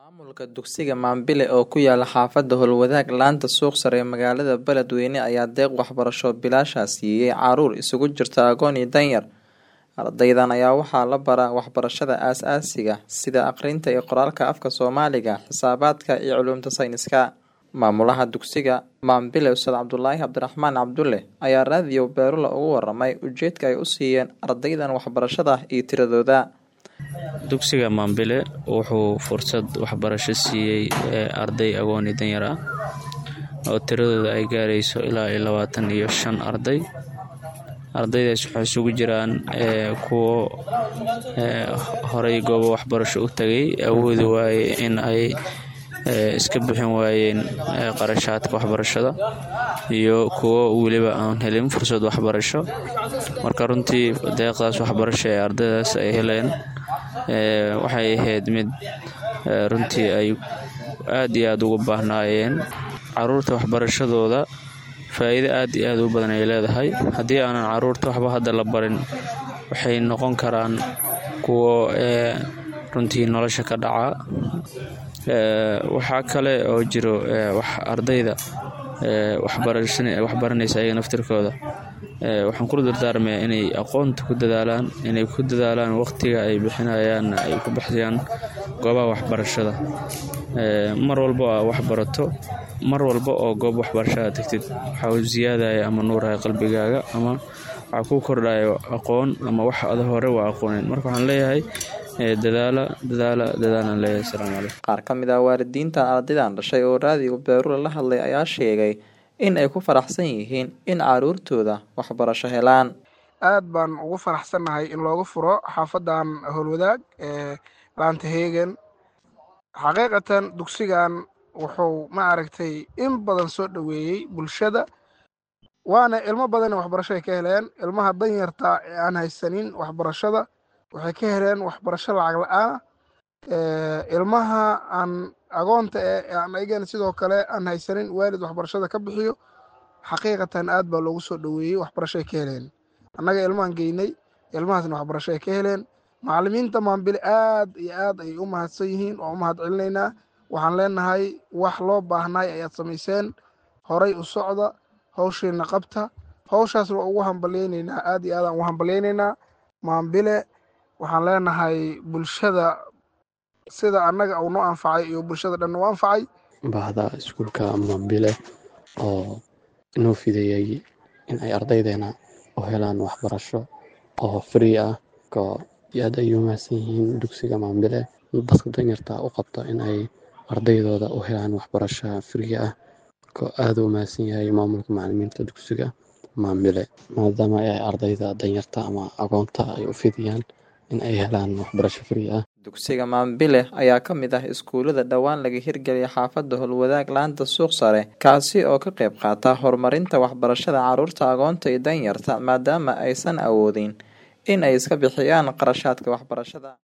Maamulka dugsiga Mambile oo ku yaala xaafadda Howlwadaag laanta suuq sare ee magaalada Beledweyne ayaa deeq waxbarasho bilaash ah siiyay caruur isugu jirta agoon iyo danyar. Ardaydan ayaa waxaa la baraa waxbarashada aasaasiga sida akhrinta iyo qoraalka afka Soomaaliga, xisaabaadka iyo culuumta sayniska. Maamulaha dugsiga Mambile Ustaad Cabdulaahi Cabdiraxmaan Cabdulle ayaa raadiyo Beerula uga waramay ujeedka ay u siiyeen ardaydan waxbarashada iyo tiradooda. dugsiga Mambile wuxuu fursad waxbarasho siiyey arday agoon iyo danyar ah oo tiradooda ay gaarayso ilaa iyo labaatan iyo shan arday ardaydaas waxay isugu jiraan kuwo horey goobo waxbarasho u tagay awoodi waaye in ay iska bixin waayeen qarashaadka waxbarashada iyo kuwo weliba aan helin fursad waxbarasho marka runtii deeqdaas waxbarasho ee ardaydaas ay heleen waxay ahayd mid runtii ay aad iyo aad ugu baahnaayeen caruurta waxbarashadooda faa'iido aad iyo aad u badan ay leedahay haddii aanan caruurta waxba hadda la barin waxay noqon karaan kuwo runtii nolosha ka dhaca waxaa kale oo jiro ardayda waxbaranaysa ayaga naftirkooda waxaan kula dardaarmayaa inay aqoonta ku dadaalaan inay ku dadaalaan waqtiga ay bixinayaan ay ku baxsayaan goobaha waxbarashada mar walba oo aa waxbarato mar walba oo goob waxbarashada tagtid waxaa ziyaadaya ama nuuraya qalbigaaga ama waxaa ku kordhaya aqoon ama wax ada hore waa aqoonin marka waxaan leeyahay dadaala dadaala dadaalaan leeyahay asalaamu calaykum Qaar ka mid ah waalidiintan ardaydan dhashay oo raadiyo Beerula la hadlay ayaa sheegay in ay ku faraxsan yihiin in caruurtooda waxbarasho helaan. aad baan ugu faraxsannahay in looga furo xaafadan howlwadaag ee laanta heegen xaqiiqatan dugsigan wuxuu ma aragtay in badan soo dhoweeyey bulshada waana ilmo badan waxbarasho ay ka heleen ilmaha danyarta ee aan haysanin waxbarashada waxay ka heleen waxbarasho lacag la-aan ilmaha aan agoonta ee aan ayagana sidoo kale aan haysanin waalid waxbarashada ka bixiyo xaqiiqatan aad baa loogu soo dhoweeyey waxbarasho ay ka heleen annaga ilmahan geynay ilmahaasna waxbarasho ay ka heleen macallimiinta maambile aad iyo aad ayay u mahadsan yihiin waa u mahad celinaynaa waxaan leenahay wax loo baahnaay ayaad samayseen horay u socda hawshiina qabta hawshaas waa ugu hambalyaynaynaa aad iyo aad aan ugu hambalyaynaynaa maambile waxaan leenahay bulshada sida annaga uu noo anfacay iyo bulshada dhan u anfacay bahda iskuulka mambile oo inoo fideeyey in ay ardaydeena u helaan waxbarasho oo free ah ko aad ay u mahadsan yihiin dugsiga mambile dadka danyarta u qabto in ay ardaydooda u helaan waxbarasho free ah ko aad u mahadsan yahay maamulka macalimiinta dugsiga mambile maadaama ay ardayda danyarta ama agoonta ay u fidiyaan in ay helaan waxbarasho free ah Dugsiga Mambile ayaa ka mid ah iskuulada dhowaan laga hirgeliyay xaafadda Howlwadaag laanta suuq sare kaasi oo ka qayb qaata horumarinta waxbarashada caruurta agoonta iyo danyarta maadaama aysan awoodin in ay iska bixiyaan qarashaadka waxbarashada